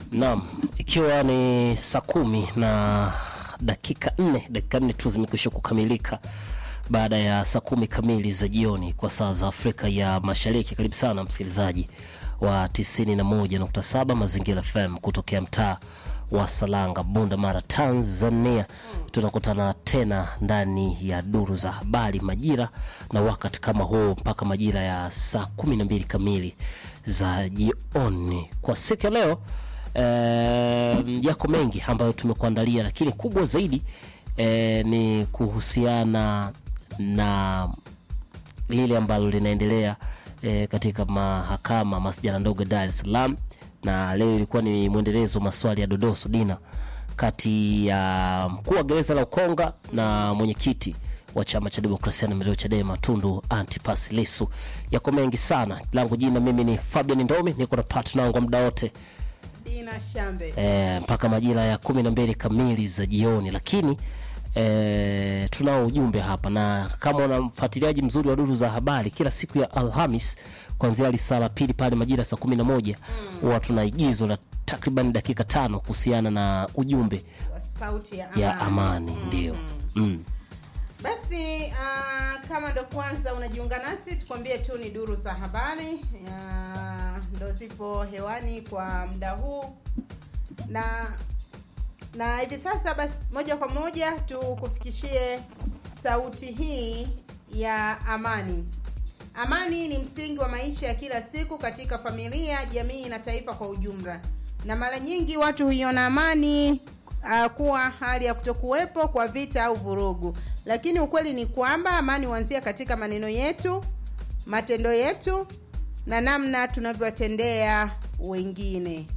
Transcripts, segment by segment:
Naam, ikiwa ni saa kumi na dakika nne dakika nne tu zimekwisha kukamilika baada ya saa kumi kamili za jioni kwa saa za Afrika ya Mashariki. Karibu sana msikilizaji wa 91.7 Mazingira FM kutokea mtaa wa Salanga, Bunda Mara, Tanzania. Tunakutana tena ndani ya duru za habari majira na wakati kama huu mpaka majira ya saa kumi na mbili kamili za jioni kwa siku ya leo. Eh, yako mengi ambayo tumekuandalia, lakini kubwa zaidi eh, ni kuhusiana na lile ambalo linaendelea eh, katika mahakama masjala ndogo Dar es Salaam, na leo ilikuwa ni mwendelezo wa maswali ya dodoso dina kati ya mkuu wa gereza la Ukonga na mwenyekiti wa chama cha demokrasia na maendeleo Chadema Tundu Antipas Lissu. Yako mengi sana, langu jina mimi ni Fabian Ndomi, niko na partner wangu muda wote Dina Shambe. e, mpaka majira ya kumi na mbili kamili za jioni, lakini e, tunao ujumbe hapa, na kama una mfuatiliaji mzuri wa duru za habari, kila siku ya Alhamis kuanzia lisaa la pili pale majira saa kumi na moja huwa tuna igizo la takriban dakika tano kuhusiana na ujumbe Sauti ya amani. ya amani, ndio mm. Basi uh, kama ndo kwanza unajiunga nasi, tukwambie tu ni duru za habari uh, ndo zipo hewani kwa muda huu na na hivi sasa basi, moja kwa moja tukufikishie sauti hii ya amani. Amani ni msingi wa maisha ya kila siku katika familia, jamii na taifa kwa ujumla, na mara nyingi watu huiona amani uh, kuwa hali ya kutokuwepo kwa vita au vurugu, lakini ukweli ni kwamba amani huanzia katika maneno yetu, matendo yetu na namna tunavyowatendea wengine.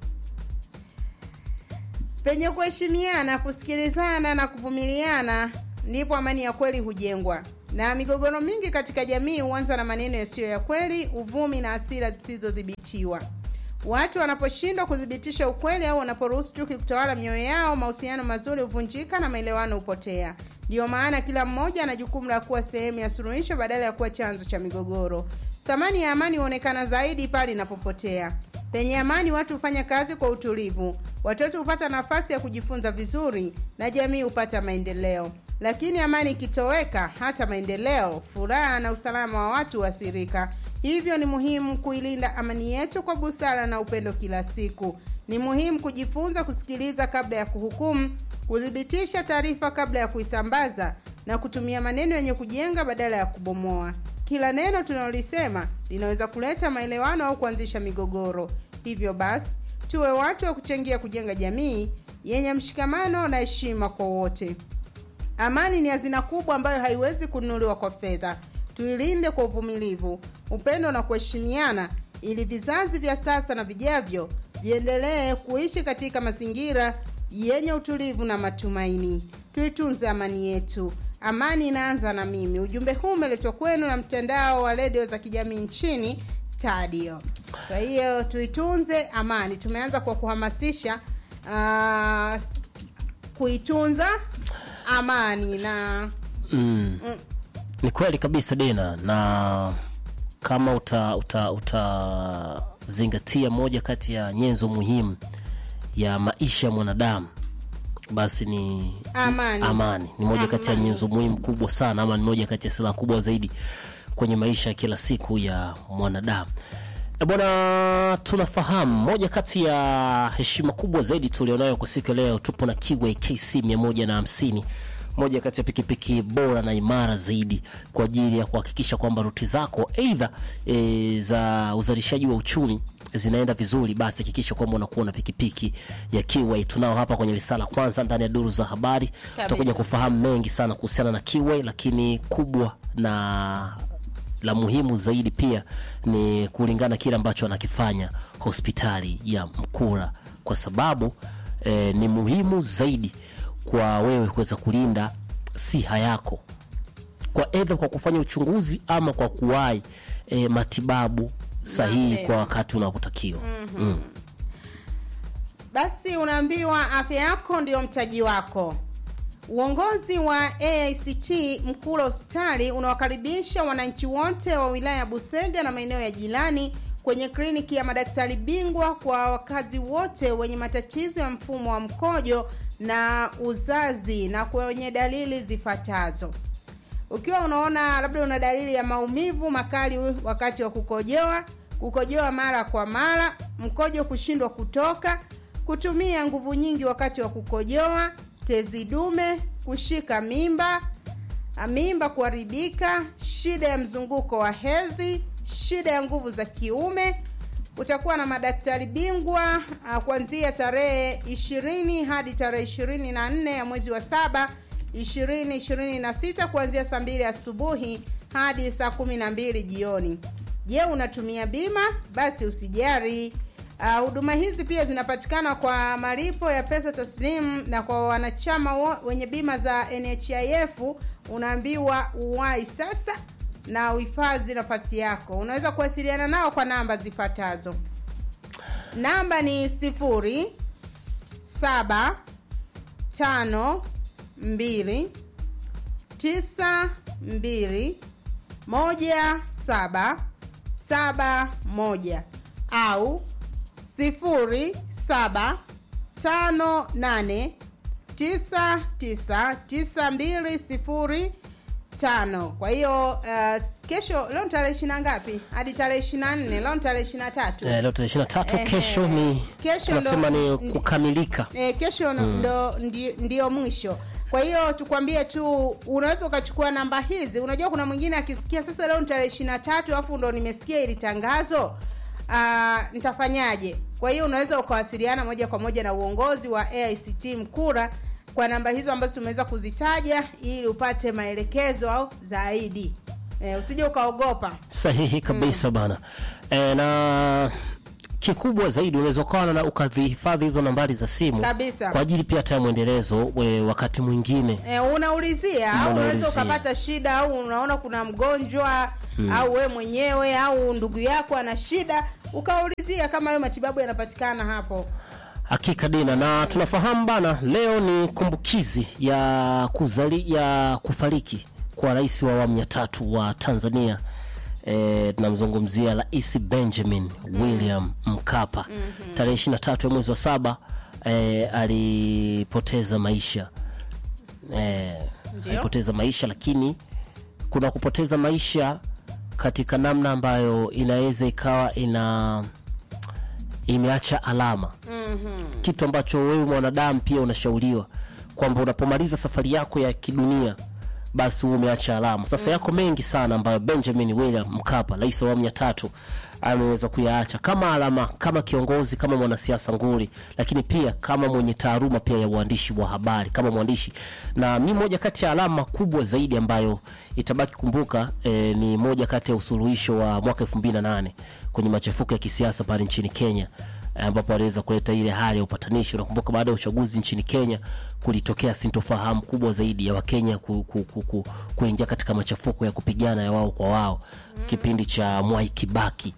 Penye kuheshimiana, kusikilizana na kuvumiliana, ndipo amani ya kweli hujengwa. Na migogoro mingi katika jamii huanza na maneno yasiyo ya kweli, uvumi na hasira zisizodhibitiwa. Watu wanaposhindwa kuthibitisha ukweli au wanaporuhusu chuki kutawala mioyo yao, mahusiano mazuri huvunjika na maelewano hupotea. Ndiyo maana kila mmoja ana jukumu la kuwa sehemu ya suluhisho badala ya kuwa chanzo cha migogoro. Thamani ya amani huonekana zaidi pale inapopotea. Penye amani, watu hufanya kazi kwa utulivu, watoto hupata nafasi ya kujifunza vizuri na jamii hupata maendeleo. Lakini amani ikitoweka, hata maendeleo, furaha na usalama wa watu huathirika. Hivyo ni muhimu kuilinda amani yetu kwa busara na upendo kila siku. Ni muhimu kujifunza kusikiliza kabla ya kuhukumu, kuthibitisha taarifa kabla ya kuisambaza na kutumia maneno yenye kujenga badala ya kubomoa. Kila neno tunalolisema linaweza kuleta maelewano au kuanzisha migogoro. Hivyo basi, tuwe watu wa kuchangia kujenga jamii yenye mshikamano na heshima kwa wote. Amani ni hazina kubwa ambayo haiwezi kununuliwa kwa fedha. Tuilinde kwa uvumilivu, upendo na kuheshimiana, ili vizazi vya sasa na vijavyo viendelee kuishi katika mazingira yenye utulivu na matumaini. Tuitunze amani yetu. Amani inaanza na mimi. Ujumbe huu umeletwa kwenu na mtandao wa redio za kijamii nchini Tadio. Kwa hiyo tuitunze amani. Tumeanza kwa kuhamasisha uh, kuitunza amani na Mm. Ni kweli kabisa Dina, na kama uta uta utazingatia moja kati ya nyenzo muhimu ya maisha ya mwanadamu basi ni amani. amani. Ni moja kati ya Amani. nyenzo muhimu kubwa sana, ama ni moja kati ya silaha kubwa zaidi kwenye maisha ya kila siku ya mwanadamu. E bwana, tunafahamu moja kati ya heshima kubwa zaidi tulionayo kwa siku ya leo, tupo na Kiway KC 150 moja kati ya pikipiki bora na imara zaidi kwa ajili ya kuhakikisha kwamba ruti zako aidha e, za uzalishaji wa uchumi zinaenda vizuri, basi hakikisha kwamba unakuwa na pikipiki ya Kiway. Tunao hapa kwenye risala kwanza ndani ya duru za habari, tutakuja kufahamu mengi sana kuhusiana na Kiway, lakini kubwa na la muhimu zaidi pia ni kulingana kile ambacho anakifanya hospitali ya Mkura, kwa sababu eh, ni muhimu zaidi kwa wewe kuweza kulinda siha yako kwa edha kwa kufanya uchunguzi ama kwa kuwahi eh, matibabu sahihi Mapema. kwa wakati unapotakiwa. mm. Basi unaambiwa afya yako ndiyo mtaji wako. Uongozi wa AICT Mkula hospitali unawakaribisha wananchi wote wa wilaya ya Busega na maeneo ya jirani kwenye kliniki ya madaktari bingwa kwa wakazi wote wenye matatizo ya mfumo wa mkojo na uzazi na kwenye dalili zifuatazo ukiwa unaona labda una dalili ya maumivu makali wakati wa kukojoa kukojoa mara kwa mara mkojo kushindwa kutoka kutumia nguvu nyingi wakati wa kukojoa tezi dume kushika mimba mimba kuharibika shida ya mzunguko wa hedhi shida ya nguvu za kiume utakuwa na madaktari bingwa uh, kuanzia tarehe ishirini hadi tarehe ishirini na nne ya mwezi wa saba ishirini ishirini na sita kuanzia saa mbili asubuhi hadi saa kumi na mbili jioni je unatumia bima basi usijari huduma uh, hizi pia zinapatikana kwa malipo ya pesa taslimu na kwa wanachama wo, wenye bima za nhif unaambiwa uwai sasa na uhifadhi nafasi yako unaweza kuwasiliana nao kwa namba zifuatazo namba ni sifuri saba tano mbili tisa mbili moja saba saba moja au sifuri saba tano nane tisa tisa tisa mbili sifuri tano kwa hiyo uh, kesho leo ni tarehe ishiri na ngapi hadi tarehe ishiri na nne leo ni tarehe ishiri na tatu eh, leo tarehe ishirini na tatu Ehe. kesho ni Kesho tunasema ndo- ni kukamilika e, kesho mm. ndo ndi, ndio mwisho kwa hiyo tukwambie tu unaweza ukachukua namba hizi unajua kuna mwingine akisikia sasa leo ni tarehe ishiri na tatu alafu ndo nimesikia ili tangazo uh, nitafanyaje kwa hiyo unaweza ukawasiliana moja kwa moja na uongozi wa aict mkura kwa namba hizo ambazo tumeweza kuzitaja ili upate maelekezo au zaidi e, usije ukaogopa sahihi kabisa mm. bana e, na kikubwa zaidi unaweza ukawa na ukavihifadhi hizo nambari za simu Kabisa. kwa ajili pia hata ya mwendelezo we, wakati mwingine E, unaulizia au unaweza Unaulizia. ukapata shida au unaona kuna mgonjwa hmm. au we mwenyewe au ndugu yako ana shida ukaulizia kama hayo matibabu yanapatikana hapo hakika dina na tunafahamu bana leo ni kumbukizi ya kuzali ya kufariki kwa rais wa awamu ya tatu wa tanzania e, tunamzungumzia rais benjamin william mkapa mm-hmm. tarehe ishiri na tatu ya mwezi wa saba e, alipoteza maisha e, Ndio. alipoteza maisha lakini kuna kupoteza maisha katika namna ambayo inaweza ikawa ina imeacha alama mm-hmm. kitu ambacho wewe mwanadamu pia unashauriwa kwamba unapomaliza safari yako ya kidunia basi huwe umeacha alama sasa yako mengi sana ambayo benjamin william mkapa rais wa awamu ya tatu ameweza kuyaacha kama alama kama kiongozi kama mwanasiasa nguli lakini pia kama mwenye taaluma pia ya uandishi wa habari kama mwandishi na mi moja kati ya alama kubwa zaidi ambayo itabaki kumbuka eh, ni moja kati ya usuluhisho wa mwaka elfu mbili na nane kwenye machafuko ya kisiasa pale nchini kenya ambapo aliweza kuleta ile hali ya upatanishi unakumbuka baada ya uchaguzi nchini kenya kulitokea sintofahamu kubwa zaidi ya wakenya ku, ku, ku, ku, kuingia katika machafuko ya kupigana ya wao kwa wao mm. kipindi cha mwai kibaki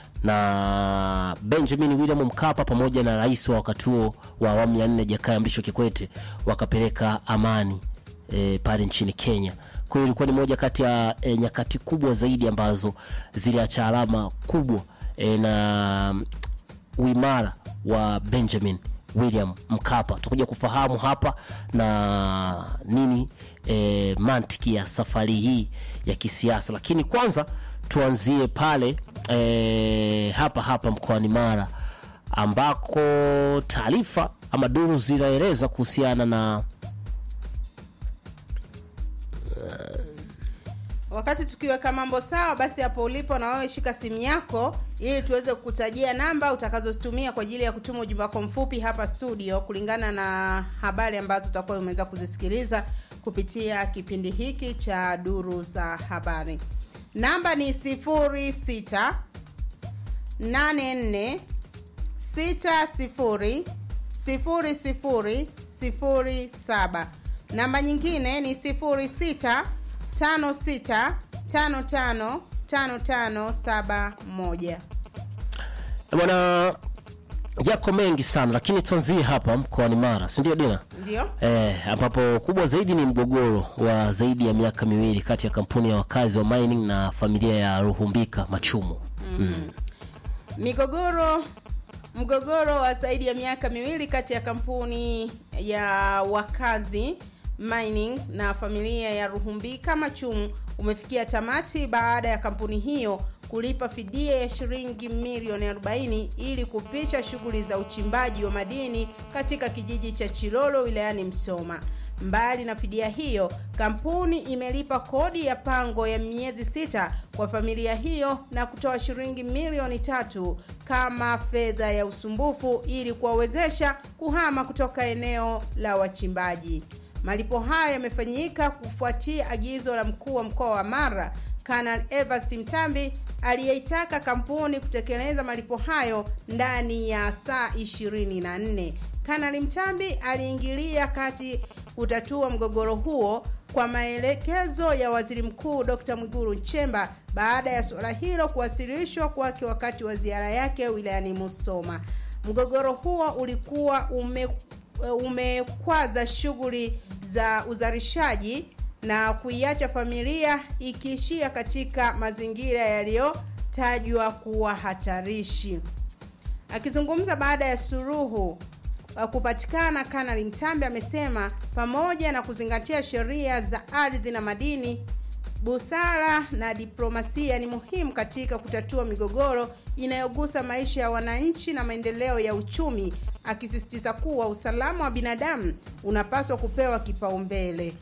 na benjamin william mkapa pamoja na rais wa wakati huo wa awamu ya nne jakaya mrisho kikwete wakapeleka amani e, pale nchini kenya kwa hiyo ilikuwa ni moja kati ya e, nyakati kubwa zaidi ambazo ziliacha alama kubwa e, na uimara wa benjamin william mkapa tutakuja kufahamu hapa na nini e, mantiki ya safari hii ya kisiasa lakini kwanza tuanzie pale e, hapa hapa mkoani mara ambako taarifa ama duru zinaeleza kuhusiana na wakati tukiweka mambo sawa basi hapo ulipo na wewe shika simu yako ili tuweze kukutajia namba utakazozitumia kwa ajili ya kutuma ujumbe wako mfupi hapa studio kulingana na habari ambazo utakuwa umeweza kuzisikiliza kupitia kipindi hiki cha duru za habari namba ni 06 84 60 00 07 namba nyingine ni 06 56 55 5571 bwana yako mengi sana lakini tuanzie hapa mkoani mara sindio dina ndio eh, ambapo kubwa zaidi ni mgogoro wa zaidi ya miaka miwili kati ya kampuni ya wakazi wa mining na familia ya ruhumbika machumo mm. Migogoro mgogoro wa zaidi ya miaka miwili kati ya kampuni ya wakazi mining na familia ya Ruhumbika Machum umefikia tamati baada ya kampuni hiyo kulipa fidia ya shilingi milioni 40 ili kupisha shughuli za uchimbaji wa madini katika kijiji cha Chilolo wilayani Msoma. Mbali na fidia hiyo, kampuni imelipa kodi ya pango ya miezi sita kwa familia hiyo na kutoa shilingi milioni tatu kama fedha ya usumbufu ili kuwawezesha kuhama kutoka eneo la wachimbaji. Malipo hayo yamefanyika kufuatia agizo la mkuu wa mkoa wa Mara Kanal Evans Mtambi aliyeitaka kampuni kutekeleza malipo hayo ndani ya saa 24. Kanali Mtambi aliingilia kati kutatua mgogoro huo kwa maelekezo ya Waziri Mkuu Dr. Mwigulu Nchemba baada ya suala hilo kuwasilishwa kwake wakati wa ziara yake wilayani Musoma. Mgogoro huo ulikuwa ume umekwaza shughuli za uzalishaji na kuiacha familia ikiishia katika mazingira yaliyotajwa kuwa hatarishi. Akizungumza baada ya suruhu kupatikana, Kanali Mtambi amesema pamoja na kuzingatia sheria za ardhi na madini, busara na diplomasia ni muhimu katika kutatua migogoro inayogusa maisha ya wananchi na maendeleo ya uchumi, akisisitiza kuwa usalama wa binadamu unapaswa kupewa kipaumbele.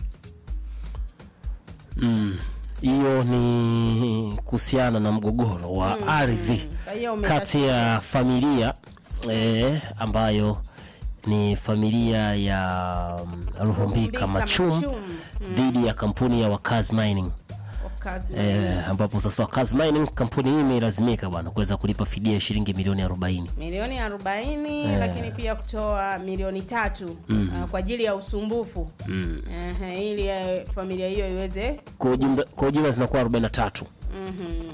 Mm, hiyo ni kuhusiana na mgogoro wa Mm, ardhi kwa hiyo kati ya familia eh, ambayo ni familia ya mm, Ruhumbika Machum Machum, dhidi ya kampuni ya Wakazi Mining Wakazi eh, ambapo sasa Wakazi Mining kampuni hii imelazimika bwana kuweza kulipa fidia ya shilingi milioni 40. milioni 40 Eh. lakini pia kutoa milioni tatu uh, kwa ajili ya usumbufu Mm. Ehe, ili eh, familia hiyo iweze Kwa ujumla kwa ujumla zinakuwa 43. mhm,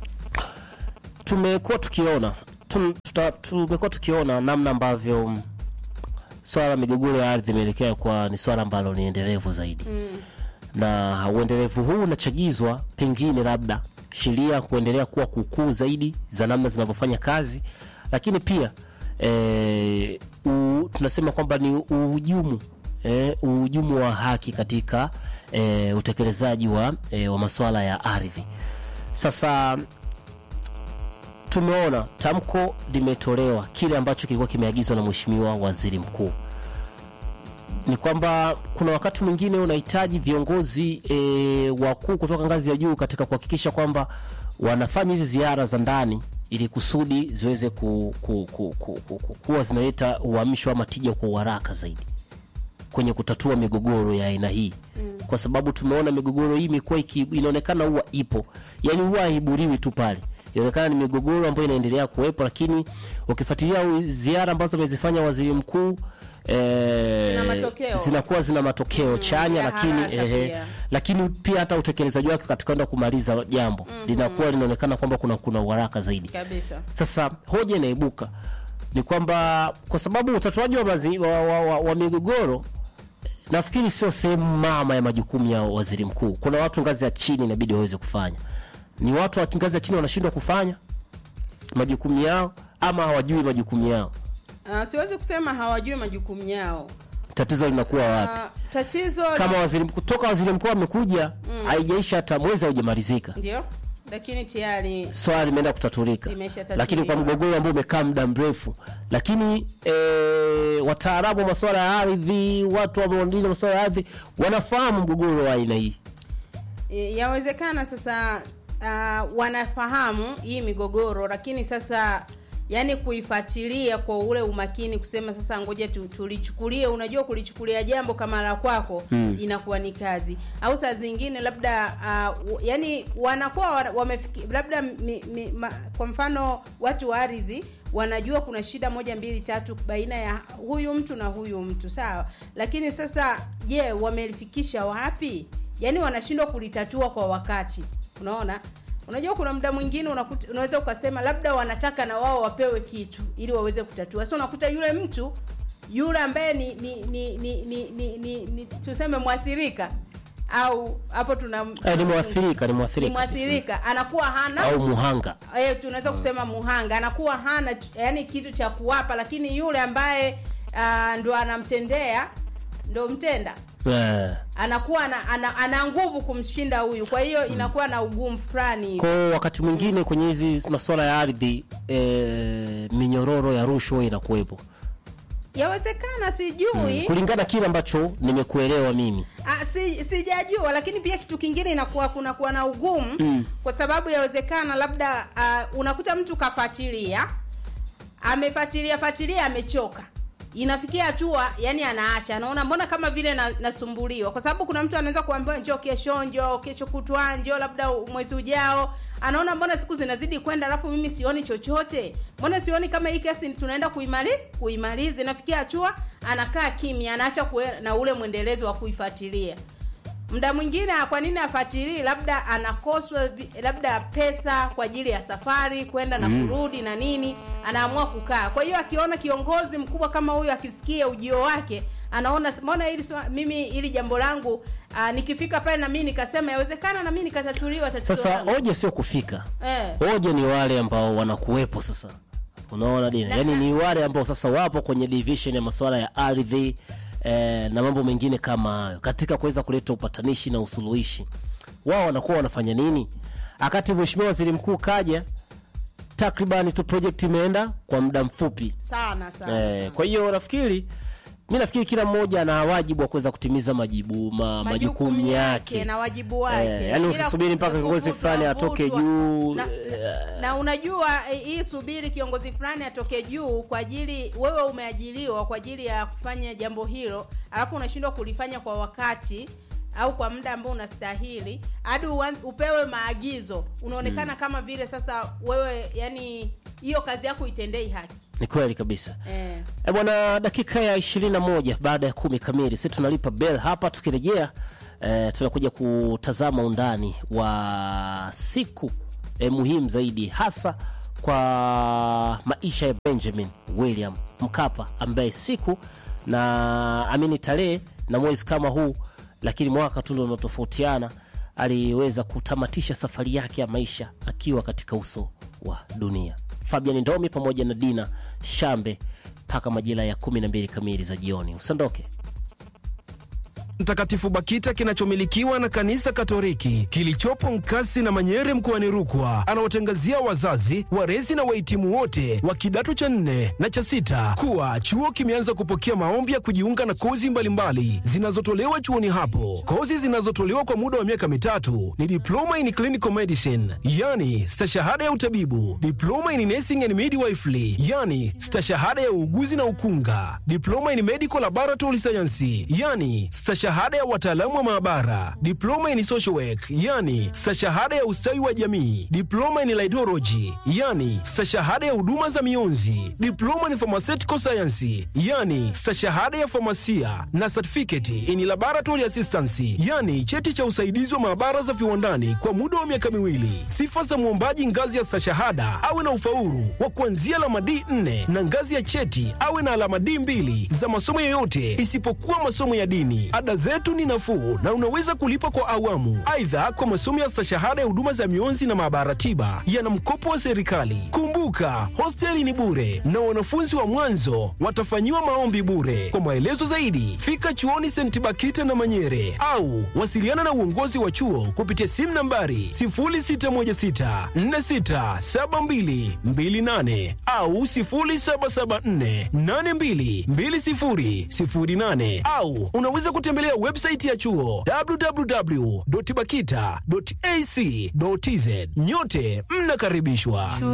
tumekuwa tukiona tum- tuta- tumekuwa tukiona namna ambavyo mm, swala la migogoro ya ardhi imeelekea kwa ni swala ambalo ni endelevu zaidi mm, na uendelevu huu unachagizwa pengine labda sheria kuendelea kuwa kukuu zaidi za namna zinavyofanya kazi lakini pia e, u, tunasema kwamba ni uhujumu e, uhujumu wa haki katika e, utekelezaji wa, e, wa masuala ya ardhi sasa tumeona tamko limetolewa kile ambacho kilikuwa kimeagizwa na mheshimiwa waziri mkuu ni kwamba kuna wakati mwingine unahitaji viongozi e, wakuu kutoka ngazi ya juu katika kuhakikisha kwamba wanafanya hizi ziara za ndani ili kusudi ziweze ku, ku, ku, ku, ku, ku, kuwa zinaleta uhamisho ama tija kwa uharaka zaidi kwenye kutatua migogoro ya aina hii mm. kwa sababu tumeona migogoro hii imekuwa iki- inaonekana huwa ipo yani huwa haiburiwi tu pale inaonekana ni migogoro ambayo inaendelea kuwepo lakini ukifuatilia u- ziara ambazo amezifanya waziri mkuu eh, Zina matokeo. zinakuwa zina matokeo chanya ya lakini haraka ehe, pia. lakini pia hata utekelezaji wake katika kwenda kumaliza jambo linakuwa linaonekana kwamba kuna kuna uharaka zaidi kabisa sasa hoja inaibuka ni kwamba kwa sababu utatuaji wa, mazi- wa, wa, wa, wa migogoro nafikiri sio sehemu mama ya majukumu ya waziri mkuu. Kuna watu ngazi ya chini inabidi waweze kufanya. Ni watu wa ngazi ya chini wanashindwa kufanya majukumu yao ama hawajui majukumu yao. uh, siwezi kusema hawajui majukumu yao Tatizo linakuwa wapi? uh, tatizo Kama waziri mkuu toka waziri mkuu amekuja haijaisha hata mwezi haujamalizika, ndio lakini tayari swala limeenda kutatulika, Limeshatatuliwa. lakini kwa mgogoro ambao umekaa muda mrefu, lakini e, wataalamu wa masuala ya ardhi, watu wanaolinda masuala ya ardhi wanafahamu mgogoro wa aina hii. E, yawezekana sasa uh, wanafahamu hii migogoro lakini sasa yani kuifuatilia kwa ule umakini kusema sasa ngoja tu, tulichukulie unajua kulichukulia jambo kama la kwako Mm. inakuwa ni kazi au saa zingine labda uh, yani wanakuwa wana- wamefiki labda mi, mi, ma, kwa mfano watu wa ardhi wanajua kuna shida moja mbili tatu baina ya huyu mtu na huyu mtu sawa lakini sasa je wamelifikisha wapi yaani wanashindwa kulitatua kwa wakati unaona unajua kuna muda mwingine unakuta, unaweza ukasema labda wanataka na wao wapewe kitu ili waweze kutatua sasa unakuta yule mtu yule ambaye ni ni ni ni, ni, ni, ni, ni tuseme mwathirika au hapo tuna Eh, ni mwathirika ni ni mwathirika mwathirika anakuwa hana au muhanga eh, tunaweza kusema muhanga anakuwa hana yani kitu cha kuwapa lakini yule ambaye uh, ndo anamtendea ndo mtenda eh. anakuwa ana, ana, ana nguvu kumshinda huyu kwa hiyo inakuwa na ugumu fulani hivi. kwa wakati mwingine kwenye hizi masuala ya ardhi eh, minyororo ya rushwa inakuwepo yawezekana sijui kulingana kile ambacho nimekuelewa mimi Ah, si, sijajua lakini pia kitu kingine inakuwa kunakuwa na ugumu Mm. kwa sababu yawezekana labda uh, unakuta mtu kafuatilia amefuatilia fuatilia amechoka inafikia hatua yani anaacha anaona mbona kama vile na, nasumbuliwa kwa sababu kuna mtu anaweza kuambiwa njoo kesho njoo kesho kutwa njoo labda mwezi ujao anaona mbona siku zinazidi kwenda alafu mimi sioni chochote mbona sioni kama hii kesi tunaenda kuimali kuimaliza inafikia hatua anakaa kimya anaacha kuwe, na ule mwendelezo wa kuifuatilia muda mwingine kwa nini afuatilii labda anakoswa vi- labda pesa kwa ajili ya safari kwenda na kurudi na nini anaamua kukaa kwa hiyo akiona kiongozi mkubwa kama huyu akisikia ujio wake anaona mbona hili swa- mimi hili jambo langu aa, nikifika pale na mimi nikasema yawezekana na mimi nikatatuliwa tatizo sasa langu. hoja sio kufika eh. hoja ni wale ambao wanakuwepo sasa unaona dina Na- yaani ni wale ambao sasa wapo kwenye division ya masuala ya ardhi eh, na mambo mengine kama hayo katika kuweza kuleta upatanishi na usuluhishi wao wanakuwa wanafanya nini akati mheshimiwa waziri mkuu kaja takribani tu project imeenda kwa muda mfupi sana sana, eh, sana. kwa hiyo nafikiri mi nafikiri kila mmoja ana wajibu wa kuweza kutimiza majibu ma, majukumu yake na wajibu wake Eh, yaani Bila usisubiri mpaka kuvutwa, kiongozi fulani atoke vutwa. juu na, na, na unajua eh, hii subiri kiongozi fulani atoke juu kwa ajili wewe umeajiriwa kwa ajili ya kufanya jambo hilo alafu unashindwa kulifanya kwa wakati au kwa muda ambao unastahili hadi uan- upewe maagizo unaonekana kama vile sasa wewe yani hiyo kazi yako itendei haki ni kweli kabisa eh. E bwana, dakika ya 21 baada ya kumi kamili, sisi tunalipa bell hapa. Tukirejea e, tunakuja kutazama undani wa siku e, muhimu zaidi hasa kwa maisha ya Benjamin William Mkapa ambaye siku na amini tarehe na mwezi kama huu, lakini mwaka tu ndio unatofautiana, aliweza kutamatisha safari yake ya maisha akiwa katika uso wa dunia. Fabian Ndomi pamoja na Dina Shambe mpaka majira ya 12 kamili za jioni. Usiondoke. Mtakatifu Bakita kinachomilikiwa na kanisa Katoliki kilichopo Nkasi na Manyere mkoani Rukwa anawatangazia wazazi, walezi na wahitimu wote wa kidato cha nne na cha sita kuwa chuo kimeanza kupokea maombi ya kujiunga na kozi mbalimbali zinazotolewa chuoni hapo. Kozi zinazotolewa kwa muda wa miaka mitatu ni diploma in clinical medicine, yani stashahada ya utabibu, diploma in nursing and midwifery, yani stashahada ya uuguzi na ukunga, diploma in medical laboratory science, yani stashahada ya wataalamu wa maabara, diploma in social work, yani stashahada ya ustawi wa jamii, diploma in laidology, yani stashahada ya huduma za mionzi, diploma in pharmaceutical science, yani stashahada ya famasia na certificate in laboratory assistance, yani cheti cha usaidizi wa maabara za viwandani kwa muda wa miaka miwili. Sifa za mwombaji ngazi ya stashahada awe na ufaulu wa kuanzia alama D4 na ngazi ya cheti awe na alama D2 za masomo yoyote isipokuwa masomo ya dini. Ada zetu ni nafuu na unaweza kulipa kwa awamu. Aidha, kwa masomo ya stashahada ya huduma za mionzi na maabara tiba yana mkopo wa serikali. Kumbuka, hosteli ni bure na wanafunzi wa mwanzo watafanyiwa maombi bure. Kwa maelezo zaidi, fika chuoni St. Bakita na Manyere au wasiliana na uongozi wa chuo kupitia simu nambari 0616467228 au 0774822008 au unaweza kutembelea website ya chuo www.bakita.ac.tz. Nyote mnakaribishwa.